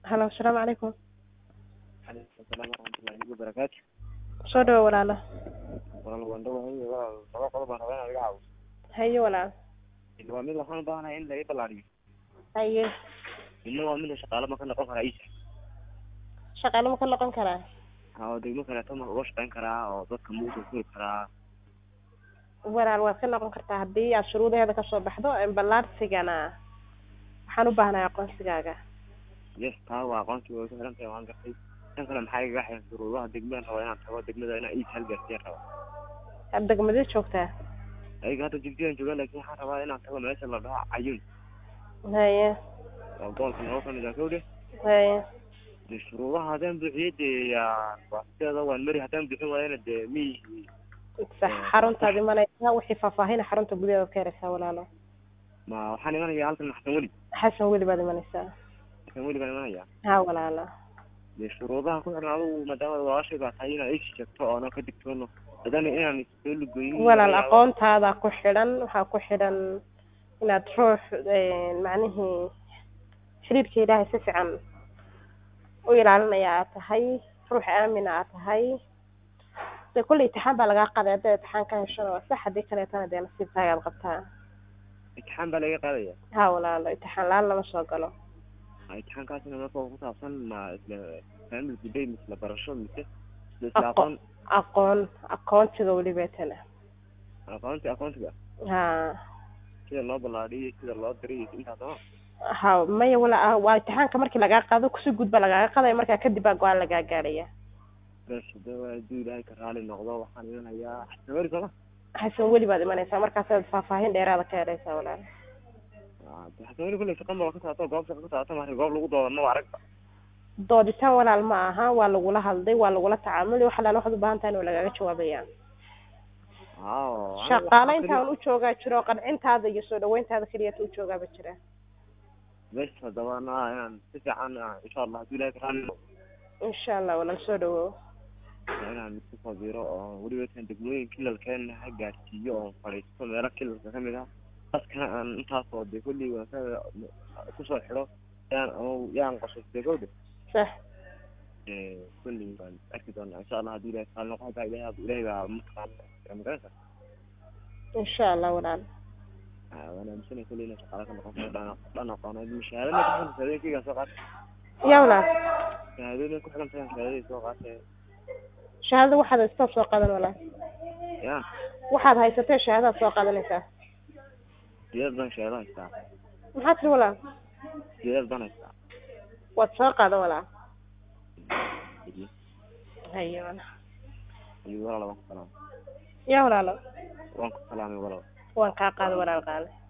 halo asalaamu calaykum calaykum asalaam waraxmatullahi wabarakaatu soo dhawo walaalo walaal waan dhawahay walaal laba qodob baan rabaa inaad iga caawiso haye walaal waa mid waxaan u baahanahay in laga ballaariyo haye midna waa mida shaqaale ma ka noqon karaa iisa shaqaale ma ka noqon karaa oo degmo kaleeto ma uga shaqayn karaa oo dadka ma usoo furi karaa walaal waad ka noqon kartaa haddii aad shuruudaheeda kasoo baxdo ballaarsigana waxaan u baahnahay aqoonsigaaga yes taa waa aqoontii way ku xiran tahay waan gartay tan kale maxaa igaga xiran shuruudaha degmadaan rabaa inaan tago degmada inaan iis halgaarsiyan rabaa aad degmadee joogtaa ayaga hadda jigjigan joogaa laakiin waxaan rabaa inaan tago meesha la dhaho cayun haye waa gobolka noo kamid ah kowde haye dee shuruudaha haddaan buuxiyo dee yaa waa sideeda waan mari haddaan buuxin waayana dee miyihii sax xaruntaad imanaysaa wixii faahfaahina xarunta gudaheeda ka heleysaa walaalo ma waxaan imanayaa halkan xasan weli xasan weli baad imanaysaa xasan weli baan imanayaa ha walaalo dee shuruudaha ku xiran adigu maadaama walaashay baa tahay inaad isi sheegto oonan ka digtoono haddana inaan soo lugoyin walaal aqoontaada ku xidhan waxaa ku xidhan inaad ruux macnihii xiriirka ilaahay si fiican u ilaalinaya aad tahay ruux aamina aad tahay de kulley itixaan baa lagaa qaaday haddaad itixaan ka heshona waa sax haddii kaleetana dee nasiibkaaga aad qabtaa imtixaan baa laga qaadaya ha walaalo itixaan la-aan lama soo galo imtixaankaasina marka ku saabsan ma isla family today misla barasho mise isla isla aqoon aqoon aqoontiga welibeetana aqoonti aqoontiga ha sida loo ballaadhiyo sida loo diray iyo intaas oo ha maya wala waa itixaanka markii lagaa qaado kusi gudba lagaaga qaadaya markaa kadib baa go-aan lagaa gaadhaya bes hadaba hadduu ilaahay ka raali noqdo waxaan imanayaa xasamari sooma xasan weli baad imanaysaa markaasaad faahfaahin dheeraada ka helaysaa walaal xasamari kulley shaqan baa ka saato goob shaqa ka saato mari goob lagu doodano waa aragba dooditaan walaal ma aha waa lagula hadlay waa lagula tacaamuli wax alaala waxaad u baahan tahay in lagaaga jawaabayaan ao shaqaale intaan u joogaa jiro qancintaada iyo soo dhaweyntaada keliyata u joogaaba jira bes haddaba na inaan si fiican insha allah hadduu ilahay ka raali noqdo insha allah walaal soo dhawow inaan isku sabiro oo weliba kan degmooyin kilalkeena ha gaarsiiyo oon fadhiisto meelo kilalka kamid ah dadkana aan intaasoo de kulli waasada kusoo xidho yaan ama yaan qosostay kowde sax kulli baan arki doonaa insha allah haddii ilahay raali noqdo haddaa ilahay ilahay baa mataqaana magaranaysa insha allah walaal waan aaminsanay kulli inay shaqaale ka noqon karo dhan dhan aqooneed shahaadana ku xiran shahaadooyinkayga soo qaatay ya walaal shahaadooyin ku xiran tahay shahaadadii soo qaatay shahaadada waxaad haysataa soo qaadan walaal ya waxaad haysatee shahaadaad soo qaadanaysaa sideed baan shahaado haystaa maxaa tiri walaal sideed baan haystaa waad soo qaadan walaal haye walaal iyo walaal waan ku salaamay ya walaalo waan ku salaamay walaal waan kaa qaada walaal qaale